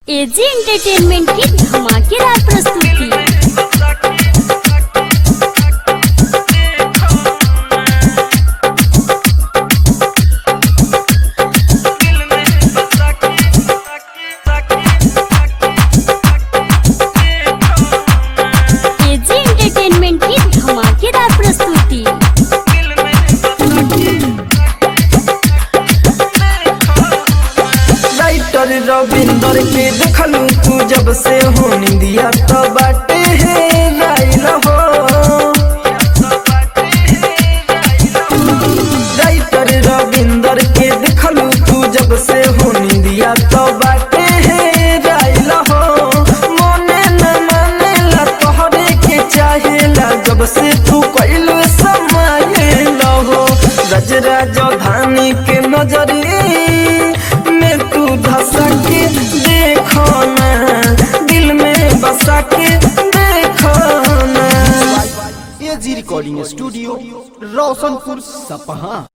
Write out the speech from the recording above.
AG entertainment की धमाकेदार प्रस्तुति एजी एंटरटेनमेंट की धमाकेदार प्रस्तुति राइटर रविंदर के देखलू तू जब से हो निंदिया तो बाटे है राइल हो राइटर रविंदर के देखलू तू जब से हो निंदिया तो बाटे है राइल हो मोने न माने ला तोहरे के चाहेला जब से तू कैलू समाये हो गजरा जो धानी के नजरी में तू धसा के देखो ना दिल में बसा के देखो ना एजी रिकॉर्डिंग स्टूडियो रोशनपुर सपहा